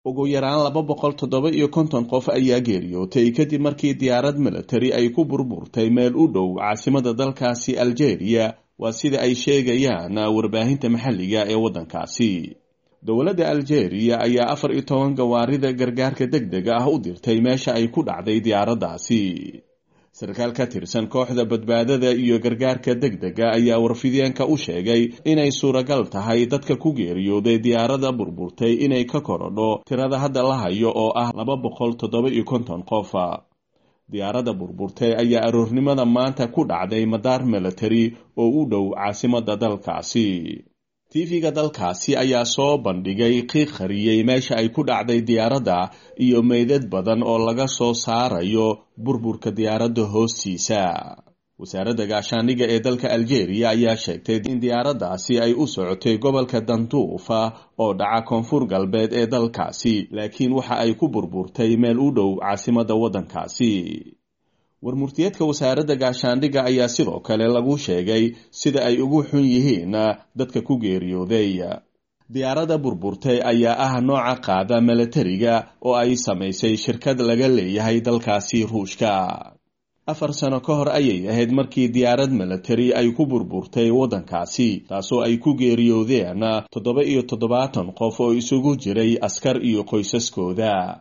ugu yaraan laba boqol toddoba iyo konton qof ayaa geeriyootay kadib markii diyaarad militari ay ku burburtay meel u dhow caasimada dalkaasi algeria waa sida ay sheegayaan warbaahinta maxalliga ee waddankaasi dowladda algeria ayaa afar iyo toban gawaarida gargaarka deg dega ah u dirtay meesha ay ku dhacday diyaaraddaasi sarkaal ka tirsan kooxda badbaadada iyo gargaarka deg dega ayaa warfideenka u sheegay inay suuragal tahay dadka ku geeriyooday diyaaradda burburtay inay ka korodho tirada hadda la hayo oo ah laba boqol toddoba iyo konton qof diyaaradda burburtay ayaa aroornimada maanta ku dhacday madaar military oo u dhow caasimada dalkaasi tv-ga dalkaasi ayaa soo bandhigay qiiq qariyey meesha ay ku dhacday diyaaradda iyo meydad badan oo laga soo saarayo burburka diyaaradda hoostiisa wasaaradda gaashaandhigga ee dalka algeria ayaa sheegtay in diyaaraddaasi ay u socotay gobolka danduufa oo dhaca koonfur galbeed ee dalkaasi laakiin waxa ay ku burburtay meel u dhow caasimadda waddankaasi warmurtiyeedka wasaaradda gaashaandhigga ayaa sidoo kale lagu sheegay sida ay ugu xun yihiin dadka ku geeriyooday diyaaradda burburtay ayaa ah nooca qaada milatariga oo ay samaysay shirkad laga leeyahay dalkaasi ruushka afar sano ka hor ayay ahayd markii diyaarad militari ay ku burburtay waddankaasi taasoo ay ku geeriyoodeen toddoba iyo toddobaatan qof oo isugu jiray askar iyo qoysaskooda